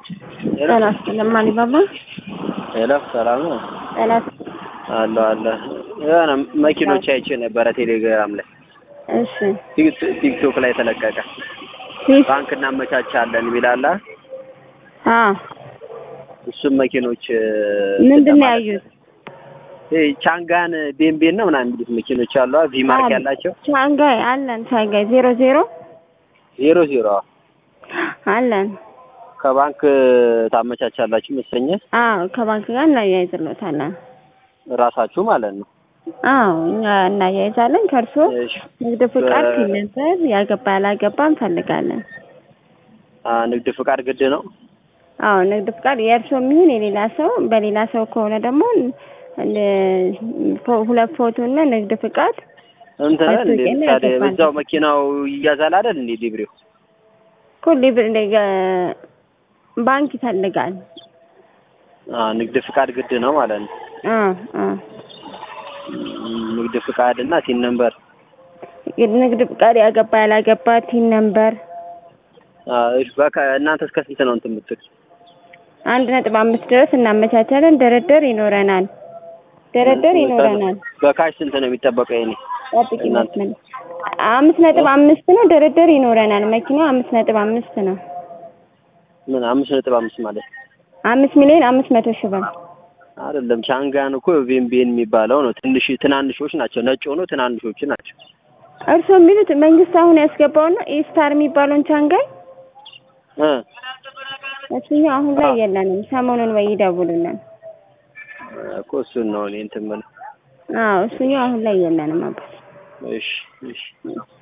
ጤና ይስጥልኝ ማሊባባ። ሄሎ ሰላም ነው? ጤና አለ አለ የሆነ መኪኖች አይቼ ነበረ ቴሌግራም ላይ እሺ ቲክ- ቲክቶክ ላይ ተለቀቀ። ፊት ባንክ እናመቻቻለን ይላል። አ እሱም መኪኖች ምንድን ነው ያዩት? ይሄ ቻንጋን ቤምቤን ነው ምናምን የሚሉት መኪኖች አሉ ቪ ማርክ ያላቸው ሻንጋይ አለን። ሻንጋይ ዜሮ ዜሮ ዜሮ ዜሮ አለን። ከባንክ ታመቻቻላችሁ መሰለኝ አዎ ከባንክ ጋር እናያይዝሎታለን። ራሳችሁ ማለት ነው። አዎ እኛ እናያይዛለን። ከእርሶ እሺ ንግድ ፍቃድ በ- ሲነበር ያገባ ያላገባ እንፈልጋለን። አ ንግድ ፍቃድ ግድ ነው። አዎ ንግድ ፍቃድ የእርሶ የሚሆን የሌላ ሰው፣ በሌላ ሰው ከሆነ ደግሞ እ- ፎ- ሁለት ፎቶ እና ንግድ ፍቃድ እንትን እንዴ ማስታወቂያ ላይ ምሳሌ ያገባል። በዛው መኪናው ይያዛል አይደል እንዴ ዲብሪው ሁሌ ባንክ ይፈልጋል። አ ንግድ ፍቃድ ግድ ነው ማለት ነው። አ አ ም፣ ንግድ ፍቃድ እና ቲን ነምበር ንግድ ፍቃድ ያገባ ያላገባ ቲን ነምበር አ እሺ በቃ እናንተ እስከ ስንት ነው እንትን የምትል አንድ ነጥብ አምስት ድረስ እናመቻቻለን። ድርድር ይኖረናል። ድርድር ይኖረናል። በካሽ ስንት ነው የሚጠበቀው የኔ ጠብቂ እናንተ? መስመር አምስት ነጥብ አምስት ነው። ድርድር ይኖረናል። መኪናው አምስት ነጥብ አምስት ነው። ምን አምስት ነጥብ አምስት ማለት አምስት ሚሊዮን አምስት መቶ ሺህ ብር አይደለም ቻንጋን እኮ ቬምቤን የሚባለው ነው ትንሽ ትናንሾች ናቸው ነጭ ሆኖ ትናንሾች ናቸው እርስዎ የሚሉት መንግስት አሁን ያስገባው ነው ኢስታር የሚባለውን ቻንጋይ እ እሱኛው አሁን ላይ የለንም። ሰሞኑን ወይ ይደውሉልን። እኮ እሱን ነው እኔ እንትን የምልህ አዎ እሱኛው አሁን ላይ የለንም አባት እሺ እሺ